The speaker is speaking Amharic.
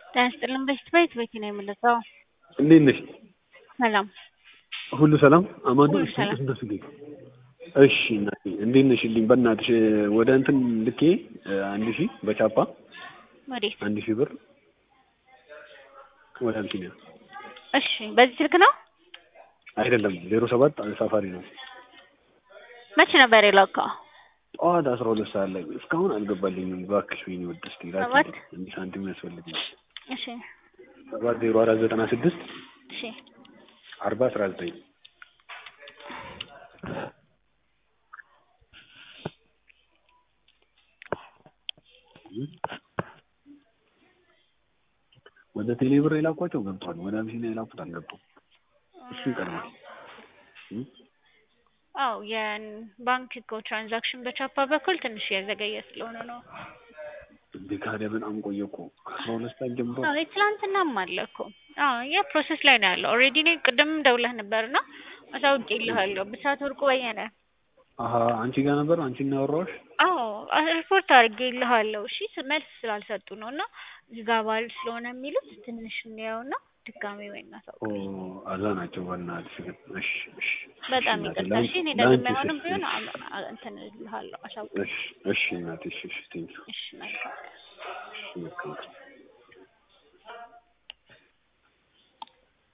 ጤና ይስጥልን በሽት ቤት ቤት ነው የምልከው። እንዴት ነሽ? ሰላም ሁሉ ሰላም አማን ነው? ሁሉ ሰላም። እንደሱ ልኝ። እሺ እናቴ እንዴት ነሽልኝ? በእናትሽ ወደ እንትን ልኬ አንድ ሺህ በቻፓ ወዴት? አንድ ሺህ ብር ወደ እንትን ያ እሺ በዚህ ስልክ ነው? አይደለም ዜሮ ሰባት ሳፋሪ ነው። መቼ ነበር የላከው? ጠዋት አስራ ሁለት ሰዓት ላይ እስካሁን አልገባልኝም። እባክሽ ወይኔ ወደ እስኪ ሰባት? እንዲህ ሳንቲም ያስፈልግኝ እሺ ሰባት ዜሮ አራት ዘጠና ስድስት እሺ አርባ አስራ ዘጠኝ ወደ ቴሌ ብር የላኳቸው ገብቷል። ወደ አቢሲኒያ የላኩት አልገባም። እሱ ይቀድማል። እም? አው የባንክ እኮ ትራንዛክሽን በቻፓ በኩል ትንሽ ያዘገየ ስለሆነ ነው። እንዴ ካዲያ በጣም ቆየ እኮ ከአስራ ሁለት ሰዓት ጀምሮ አዎ የትላንትናም አለ እኮ። አዎ የፕሮሰስ ላይ ነው ያለው። ኦልሬዲ እኔ ቅድም ደውለህ ነበርና አሳውቄልሃለሁ። ብስራት ወርቁ በየነ። አሀ አንቺ ጋር ነበር አንቺ እና ያወራሁሽ አዎ ሪፖርት አድርጌልሃለሁ። እሺ መልስ ስላልሰጡ ነው እና እዚህ ጋር ባል ስለሆነ የሚሉት ትንሽ እንየውና ድጋሜ ወይ ኦ እናሳውቅ። አዛ ናቸው በእናትሽ ግን እሺ እሺ በጣም እሺ እናቴ፣ ይቅርታ። ለአንቺ- እሺ እኔ ለአንቺ ደግሜ አሁንም እሺ፣ ቢሆን እሺ፣ አ- አ- እንትን እልሃለሁ አሳውቅ። እሺ እሺ እናቴ እሺ እሺ ቴንኪው እሺ መልካም እሺ መልካም